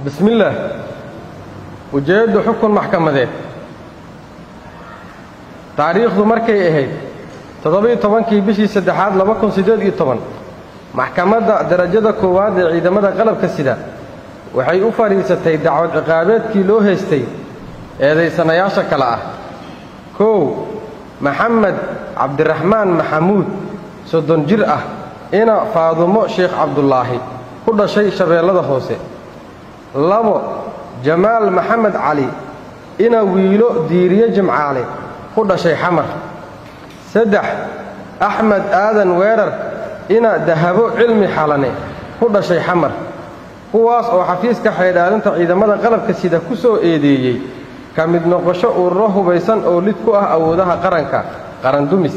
bismillaah ujeeddu xukun maxkamadeed taariikhdu markay ahayd toddoba-iyo tobankii bishii saddexaad laba kun siddeed iyo toban maxkamadda darajada koowaad ee ciidamada qalabka sida waxay u fadhiisatay dacwad ciqaabeedkii loo haystay eedaysanayaasha kale ah kow maxamed cabdiraxmaan maxamuud soddon jir ah ina faadumo sheekh cabdulaahi ku dhashay shabeellada hoose labo jamaal maxamed cali ina wiilo diiriye jimcaale ku dhashay xamar saddex axmed aadan weerar ina dahabo cilmi xalane ku dhashay xamar kuwaas oo xafiiska xaydhaalinta ciidamada qalabka sida ku soo eedeeyey ka mid noqosho ururo hubaysan oo lid ku ah awoodaha qaranka qarandumis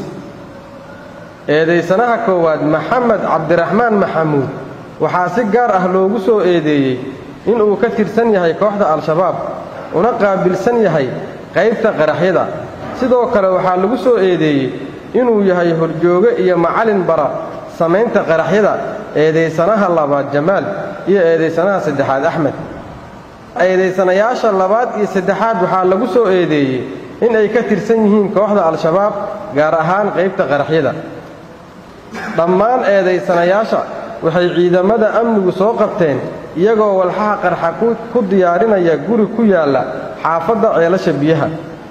eedaysanaha koowaad maxamed cabdiraxmaan maxamuud waxaa si gaar ah loogu soo eedeeyey inuu ka tirsan yahay kooxda al-shabaab una qaabilsan yahay qaybta qaraxyada sidoo kale waxaa lagu soo eedeeyey inuu yahay horjooge iyo macallin bara samaynta qaraxyada eedaysanaha labaad jamaal iyo eedaysanaha saddexaad axmed eedaysanayaasha labaad iyo saddexaad waxaa lagu soo eedeeyey in ay ka tirsan yihiin kooxda al-shabaab gaar ahaan qaybta qaraxyada dhammaan eedaysanayaasha waxay ciidamada amnigu soo qabteen iyagoo walxaha qarxa ku diyaarinaya guri ku yaalla xaafadda ceelasha biyaha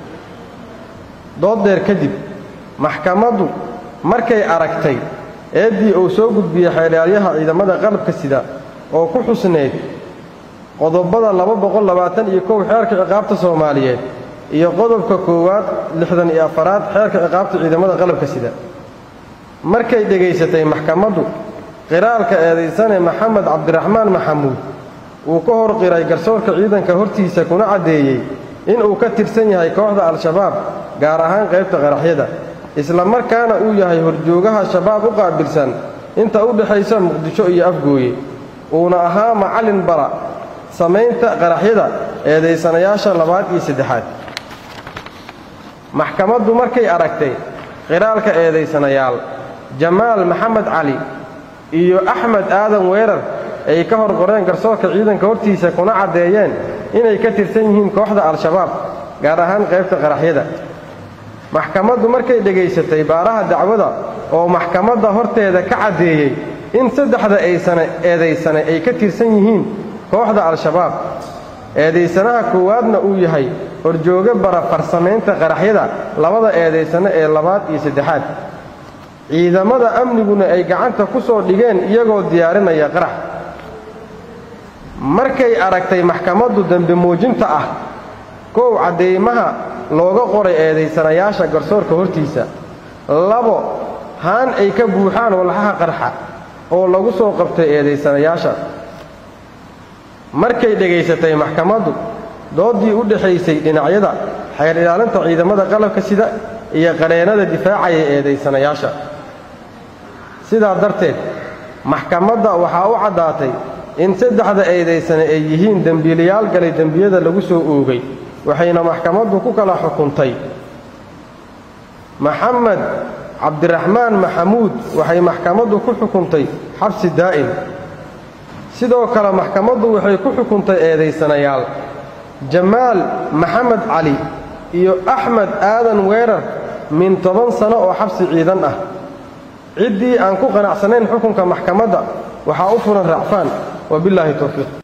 dooddeer kadib maxkamaddu markay aragtay eeddii uu soo gudbiyey xeedhaalyaha ciidamada qalabka sida oo ku xusnayd qodobada laba boqol labaatan iyo kow xeerka ciqaabta soomaaliyeed iyo qodobka koowaad lixdan iyo afaraad xeerka ciqaabta ciidamada qalabka sida markay dhegaysatay maxkamaddu qiraalka eedaysane maxamed cabdiraxmaan maxamuud uu ka hor qiray garsoorka ciidanka hortiisa kuna caddeeyey inuu ka tirsan yahay kooxda al-shabaab gaar ahaan qaybta qaraxyada isla markaana uu yahay horjoogaha shabaab u qaabilsan inta u dhexaysa muqdisho iyo afgooye uuna ahaa macallin bara samaynta qaraxyada eedaysanayaasha labaad iyo saddexaad maxkamaddu markay aragtay qiraalka eedaysanayaal jamaal maxamed cali iyo axmed aadan weerar ay ka hor qoreen garsoorka ciidanka hortiisa kuna caddeeyeen inay ka tirsan yihiin kooxda al-shabaab gaar ahaan qaybta qaraxyada maxkamaddu markay dhegaysatay baaraha dacwada oo maxkamadda horteeda ka caddeeyey in saddexda aysane eedaysane ay ka tirsan yihiin kooxda al-shabaab eedaysanaha koowaadna uu yahay horjooge bara farsamaynta qaraxyada labada eedaysane ee labaad iyo saddexaad ciidamada amniguna ay gacanta ku soo dhigeen iyagoo diyaarinaya qarax markay aragtay maxkamaddu dembi muujinta ah kow caddeymaha looga qoray eedaysanayaasha garsoorka hortiisa labo haan ay ka buuxaan walxaha qarxa oo lagu soo qabtay eedaysanayaasha markay dhegaysatay maxkamaddu dooddii u dhexaysay dhinacyada xeer ilaalinta ciidamada qalabka sida iyo qareennada difaacaya eedaysanayaasha sidaa darteed maxkamadda waxaa u caddaatay in saddexda eedaysane ay yihiin dembiilayaal galay dembiyada lagu soo oogay waxayna maxkamaddu ku kala xukuntay maxamed cabdiraxmaan maxamuud waxay maxkamaddu ku xukuntay xabsi daa'im sidoo kale maxkamaddu waxay ku xukuntay eedaysanayaal jamaal maxamed cali iyo axmed aadan weerar min toban sano oo xabsi ciidan ah ciddii aan ku qanacsanayn xukunka maxkamadda waxaa u furan racfaan wabillaahi towfiiq